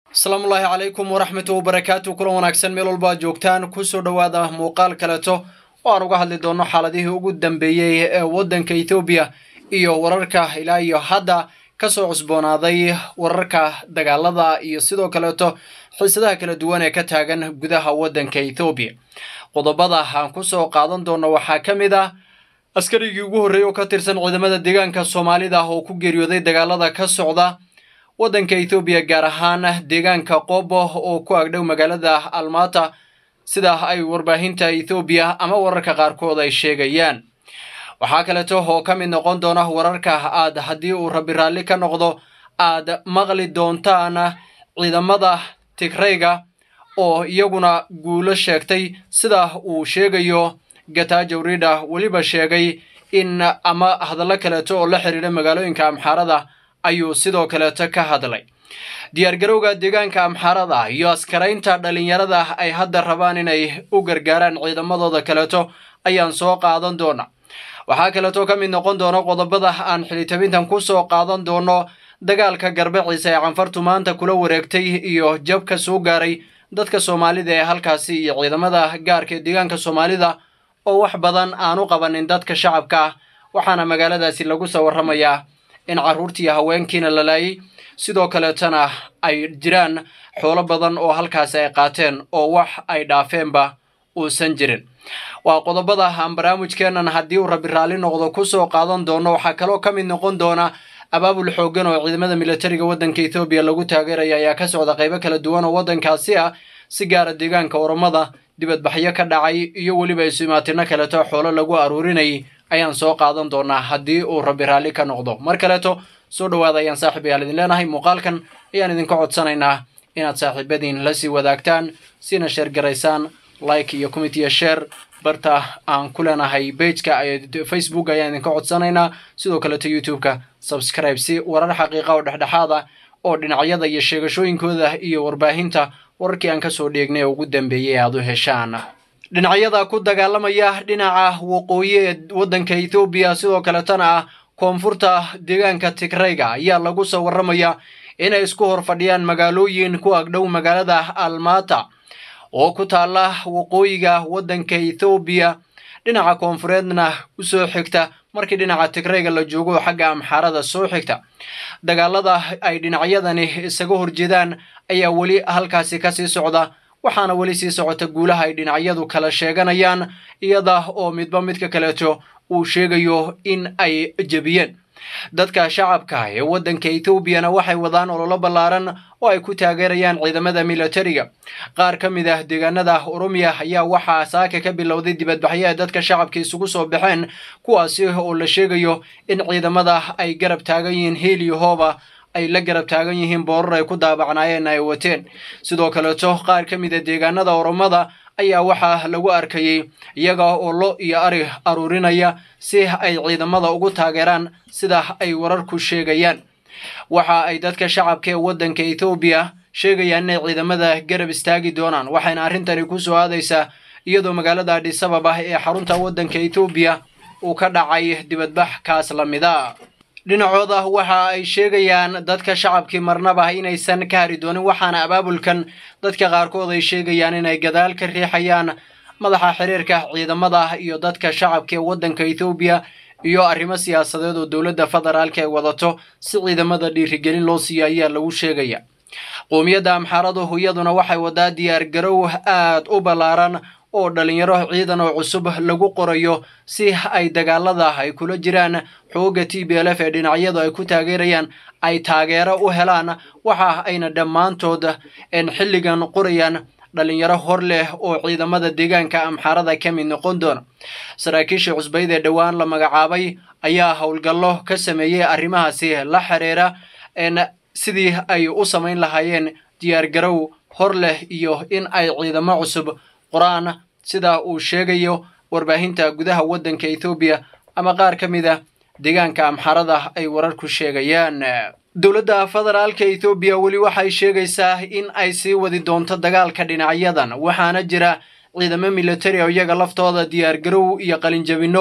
asalaamullaahi calaykum waraxmatu wabarakaatu kulan wanaagsan meel walba ad joogtaan kusoo dhowaada muuqaal kaleeto oo aan uga hadli doono xaaladihii ugu dambeeyey ee waddanka ethoobiya iyo wararka ilaa iyo hadda kasoo cusboonaaday wararka dagaalada iyo sidoo kaleeto xiisadaha kala duwan ee ka taagan gudaha waddanka ethoobiya qodobada aan kusoo qaadan doono waxaa ka mid ah askarigii ugu horreeyey oo ka tirsan ciidamada deegaanka soomaalida oo ku geeriyooday dagaalada ka socda waddanka ethoobiya gaar ahaan deegaanka qobo oo ku agdhow magaalada almata sida ay warbaahinta ethoobiya ama wararka qaarkood ay sheegayaan waxaa kaleeto oo ka mid noqon doona wararka aad haddii uu rabi raalli ka noqdo aad maqli doontaan ciidamada tigrayga oo iyaguna guulo sheegtay sida uu sheegayo gatajo rida weliba sheegay in ama hadallo kaleeto oo la xiriira magaalooyinka amxaarada ayuu sidoo kaleeto ka hadlay diyaargarowga deegaanka amxaarada iyo askaraynta dhalinyarada ay hadda rabaan inay u gargaaraan ciidamadooda kaleeto ayaan soo qaadan doona waxaa kaleeto ka mid noqon doona qodobada aan xilitabintan kusoo qaadan doono dagaalka garbaciisa ee canfartu maanta kula wareegtay iyo jabka soo gaaray dadka soomaalida ee halkaasi iyo ciidamada gaarka ee deegaanka soomaalida oo wax badan aan u qabanin dadka shacabka ah waxaana magaaladaasi lagu soo warramayaa in carruurtii haweenkiina la laayay sidoo kaleetana ay jiraan xoolo badan oo halkaasi ay qaateen oo wax ay dhaafeenba uusan jirin waa qodobada aan barnaamijkeennan haddii uu rabi raalli noqdo kusoo qaadan doono waxaa kaloo ka mid noqon doona abaabul xoogan oo ciidamada militariga waddanka ethoobiya lagu taageeraya ayaa ka socda qaybo kala duwan oo waddankaasi ah si gaara deegaanka oromada dibadbaxyo ka dhacay iyo weliba isuimaatino kaleeto xoolo lagu aruurinayay ayaan soo qaadan doonaa haddii uu rabi raalli ka noqdo mar kaleeto soo dhowaada ayaan saaxiib ayaal idin leenahay muuqaalkan ayaan idinka codsanaynaa inaad saaxiibadiin la sii wadaagtaan sina sheergaraysaan like iyo committiyo share barta aan ku leenahay bageka facebook ayaan idinka codsanaynaa sidoo kaleeto youtube-ka subscribe si warar xaqiiqa oo dhexdhexaad ah oo dhinacyada iyo sheegashooyinkooda iyo warbaahinta wararkii aan kasoo dheegnay oo ugu dambeeyay aad u heshaan dhinacyada ku dagaalamaya dhinaca waqooyi ee waddanka ethoobiya sidoo kaletana ah koonfurta deegaanka tigrayga ayaa lagu soo warramaya inay isku hor fadhiyaan magaalooyin ku agdhow magaalada almata oo ku taalla waqooyiga waddanka ethoobiya dhinaca koonfureedna usoo xigta markii dhinaca tigrayga la joogo xagga amxaarada soo xigta dagaalada ay dhinacyadani isaga horjeedaan ayaa weli halkaasi kasii socda waxaana weli sii socota guulaha ay dhinacyadu kala sheeganayaan iyada oo midba midka kaleeto uu sheegayo in ay jebiyeen dadka shacabka ee waddanka ethoobiana waxay wadaan ololo ballaaran oo ay ku taageerayaan ciidamada militariga qaar ka mid ah deegaanada oromiya ayaa waxaa saaka ka bilowday dibadbaxyo ay dadka shacabka isugu soo baxeen kuwaasi oo la sheegayo in ciidamada ay garab taagan yihiin heel iyo hooba ay la garab taagan yihiin boorar ay ku daabacnaayeen ay wateen sidoo kaleeto qaar ka mid a deegaanada oromada ayaa waxaa lagu arkayey iyaga oo lo iyo ari aruurinaya si ay ciidamada ugu taageeraan sida ay wararku sheegayaan waxa ay dadka shacabka ee waddanka ethoobiya sheegayaan inay ciidamada garab istaagi doonaan waxayna arrintani ku soo aadaysaa iyadoo magaalada adhisababa ee xarunta waddanka ethoobiya uu ka dhacay dibadbax kaas la mida dhinacooda waxa ay sheegayaan dadka shacabkii marnaba inaysan ka hari doonin waxaana abaabulkan dadka qaarkood ay sheegayaan inay gadaal ka riixayaan madaxa xiriirka ciidamada iyo dadka shacabka ee waddanka ethoobiya iyo arrimo siyaasadeed oo dowladda federaalka ay wadato si ciidamada dhiirigelin loo siiyo ayaa lagu sheegaya qoomiyadda amxaaradu iyaduna waxay wadaa diyaargarow aad u ballaaran oo dhalinyaro ciidan oo cusub lagu qorayo si ay dagaalada ay kula jiraan xooga t b l f ee dhinacyadu ay ku taageerayaan ay taageero u helaan waxa ayna dhammaantood xilligan qorayaan dhalinyaro hor leh oo ciidamada deegaanka amxaarada ka mid noqon doona saraakiisha cusbayd ee dhowaan la magacaabay ayaa howlgallo ka sameeyey arrimahaasi la xiriira sidii ay u samayn lahaayeen diyaargarow hor leh iyo in ay ciidamo cusub qoraan sida uu sheegayo warbaahinta gudaha waddanka ethoobiya ama qaar ka mid a deegaanka amxarada ay wararku sheegayaan dowladda federaalka ethoobiya weli waxay sheegaysaa in ay sii wadi doonto dagaalka dhinacyadan waxaana jira ciidamo militari oo iyaga laftooda diyaargarow iyo qalinjabinno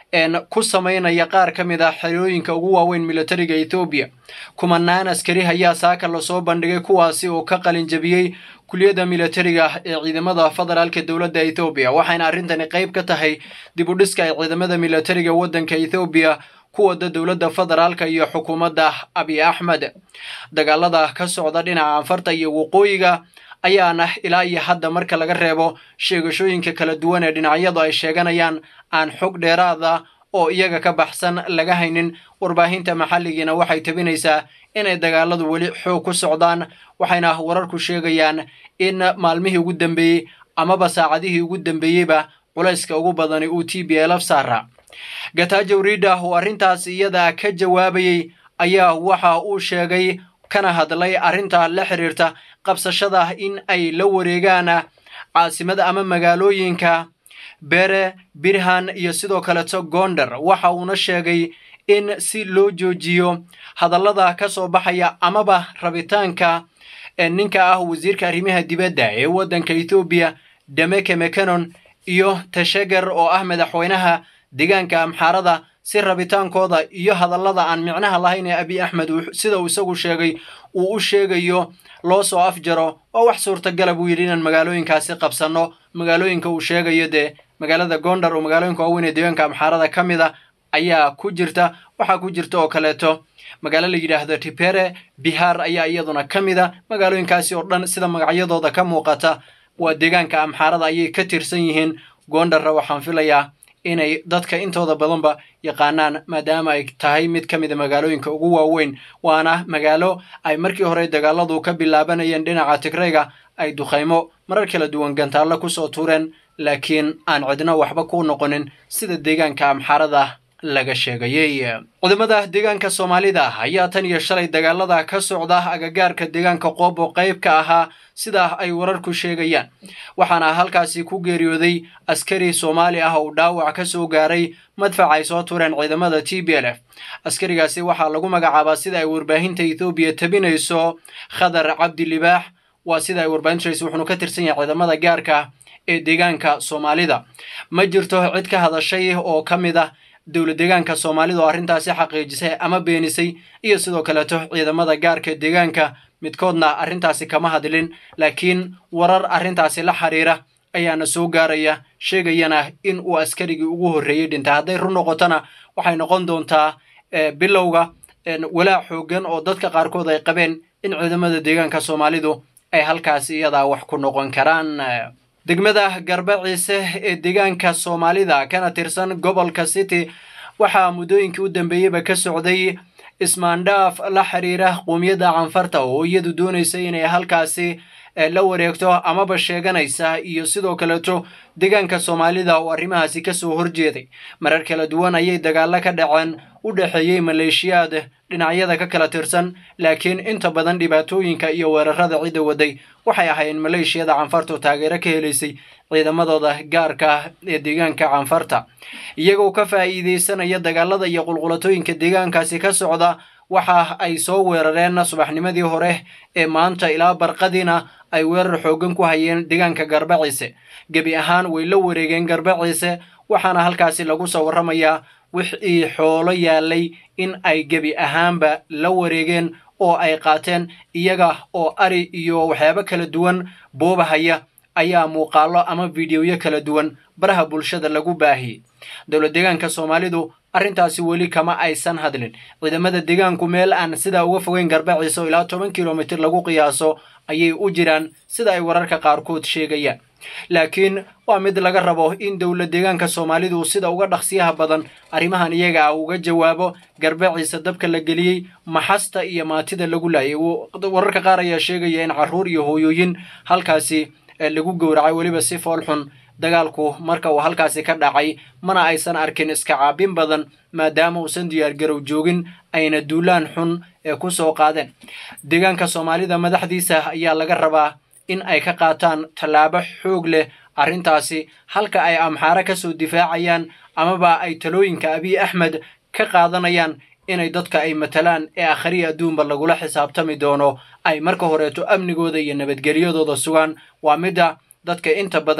ku samaynaya qaar ka mid ah xerooyinka ugu waaweyn militariga ethoobiya kumanaan askari ayaa saaka lasoo bandhigay kuwaasi oo ka qalinjabiyey kuliyadda militariga ee ciidamada federaalka dowladda ethoobiya waxayna arrintani qayb ka tahay dib u dhiska ay ciidamada militariga waddanka ethoobiya ku wada dowladda federaalka iyo xukuumadda abiy axmed dagaalada ka socda dhinaca anfarta iyo waqooyiga ayaana ilaa iyo hadda marka laga reebo sheegashooyinka kala duwan ee dhinacyadu ay sheeganayaan aan xog dheeraada oo iyaga ka baxsan laga haynin warbaahinta maxalligiina waxay tabinaysaa inay dagaaladu weli xoog ku socdaan waxayna wararku sheegayaan in maalmihii ugu dambeeyey amaba saacadihii ugu dambeeyeyba culayska ugu badani uu t b lf saara gatajo rida oo arrintaas iyada ka jawaabayey ayaa waxa uu sheegay kana hadlay arrinta la xiriirta qabsashada in ay la wareegaan caasimada ama magaalooyinka bere birhan iyo sidoo kaleto gonder waxa uuna sheegay in si loo joojiyo hadallada ka soo baxaya amaba rabitaanka ninka ah wasiirka arrimaha dibadda ee waddanka ethoobiya demeke mecanon iyo tashager oo ah madaxweynaha deegaanka amxaarada si rabitaankooda iyo hadallada aan micnaha lahayn ee abiy axmed sida uu isagu sheegay uu u sheegayo loo soo afjaro oo wax suurtagala buu yidhi inaan magaalooyinkaasi qabsanno magaalooyinka uu sheegayo dee magaalada gondar oo magaalooyinka waaweyn ee deegaanka amxaarada ka mid a ayaa ku jirta waxaa ku jirta oo kaleeto magaalo la yidhaahdo tipere bihar ayaa iyaduna ka mid a magaalooyinkaasi oo dhan sida magacyadooda ka muuqata waa deegaanka amxaarada ayay ka tirsan yihiin gondarra waxaan filayaa inay dadka intooda badanba yaqaanaan maadaama ay tahay mid ka mid a magaalooyinka ugu waaweyn waana magaalo ay markii hore dagaaladu ka bilaabanayeen dhinaca tigrayga ay dukhaymo marar kala duwan gantaallo kusoo tuureen laakiin aan cidna waxba ku noqonin sida deegaanka amxaarada laga sheegayey cudamada deegaanka soomaalida ayaa tan iyo shalay dagaalada ka socda agagaarka deegaanka qoob oo qayb ka ahaa sida ay wararku sheegayaan waxaana halkaasi ku geeriyooday askari soomaali ah oo dhaawac ka soo gaaray madfac ay soo tureen ciidamada t b l f askarigaasi waxaa lagu magacaabaa sida ay warbaahinta ethoobiya tabinayso khadar cabdi libaax waa sida ay warbaahintays wuxuunu ka tirsan yahay ciidamada gaarka ee deegaanka soomaalida ma jirto cid ka hadashay oo ka mid ah dowlad deegaanka soomaalida oo arrintaasi xaqiijisay ama beenisay iyo sidoo kaleeto ciidamada gaarka deegaanka midkoodna arrintaasi kama hadlin laakiin warar arrintaasi la xiriira ayaana soo gaaraya sheegayana in uu askarigii ugu horreeyey dhintay hadday run noqotona waxay noqon doontaa bilowga walaac xoogan oo dadka qaarkood ay qabeen in ciidamada deegaanka soomaalidu ay halkaasi iyadaa wax ku noqon karaan degmada garbaciise ee deegaanka soomaalida kana tirsan gobolka city waxaa muddooyinkii u dambeeyeyba ka socday ismaandhaaf la xiriira qoomiyadda canfarta oo iyadu doonaysa inay halkaasi la wareegto amaba sheeganaysa iyo sidoo kaleeto deegaanka soomaalida oo arrimahaasi kasoo horjeeday marar kala duwan ayay dagaalo ka dhaceen u dhexeeyey maleeshiyaad dhinacyada ka kala tirsan laakiin inta badan dhibaatooyinka iyo weerarada cidda waday waxay ahaayeen maleeshiyada canfarta oo taageero ka helaysay ciidamadooda gaarka ee deegaanka canfarta iyagoo ka faa'iideysanaya dagaalada iyo qulqulatooyinka deegaankaasi ka socda waxa ay soo weerareen subaxnimadii hore ee maanta ilaa barqadiina ay weerar xooggan ku hayeen deegaanka garbaciise gebi ahaan way la wareegeen garbaciise waxaana halkaasi lagu soo warramayaa wixii xoolo yaalay in ay gebi ahaanba la wareegeen oo ay qaateen iyaga oo ari iyo waxyaabo kala duwan boobahaya ayaa muuqaallo ama fideoyo kala duwan baraha bulshada lagu baahiyey dowlad deegaanka soomaalidu arrintaasi weli kama aysan hadlin ciidamada deegaanku meel aan sidaa uga fogeyn garbaciisa oo ilaa toban kilomitir lagu qiyaaso ayay u jiraan sida ay wararka qaarkood sheegayaan laakiin waa mid laga rabo in dowlad deegaanka soomaalidu sida uga dhaqsiyaha badan arrimahan iyaga ah uga jawaabo garbaciisa dabka la geliyey maxasta iyo maatida lagu laayay wararka qaar ayaa sheegaya in carruur iyo hooyooyin halkaasi lagu gowracay weliba si foolxun dagaalku marka uu halkaasi ka dhacay mana aysan arkin iska caabin badan maadaama uusan diyaargarow joogin ayna duulaan xun ee ku soo qaadeen deegaanka soomaalida madaxdiisa ayaa laga rabaa in ay ka qaataan tallaabo xoog leh arrintaasi halka ay amxaare ka soo difaacayaan amaba ay talooyinka abiy axmed ka qaadanayaan inay dadka ay matalaan ee akhriya adduunba lagula xisaabtami doono ay marka horeeto amnigooda iyo nabadgelyadooda sugaan waa midda dadka inta badan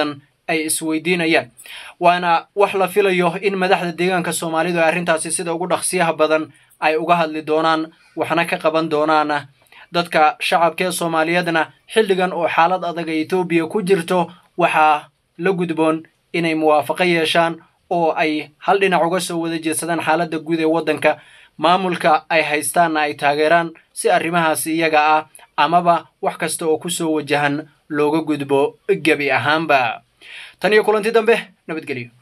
ay isweydiinayaan waana wax la filayo in madaxda deegaanka soomaalidu ay arrintaasi sida ugu dhaqsiyaha badan ay uga hadli doonaan waxna ka qaban doonaan dadka shacabka ee soomaaliyeedna xilligan oo xaalad adag ee etoobiya ku jirto waxaa la gudboon inay muwaafaqo yeeshaan oo ay hal dhinac uga soo wada jeedsadaan xaaladda guud ee waddanka maamulka ay haystaanna ay taageeraan si arrimahaasi iyaga ah amaba wax kasta oo ku soo wajahan looga gudbo gebi ahaanba tan iyo kulanti dambe nabadgelyo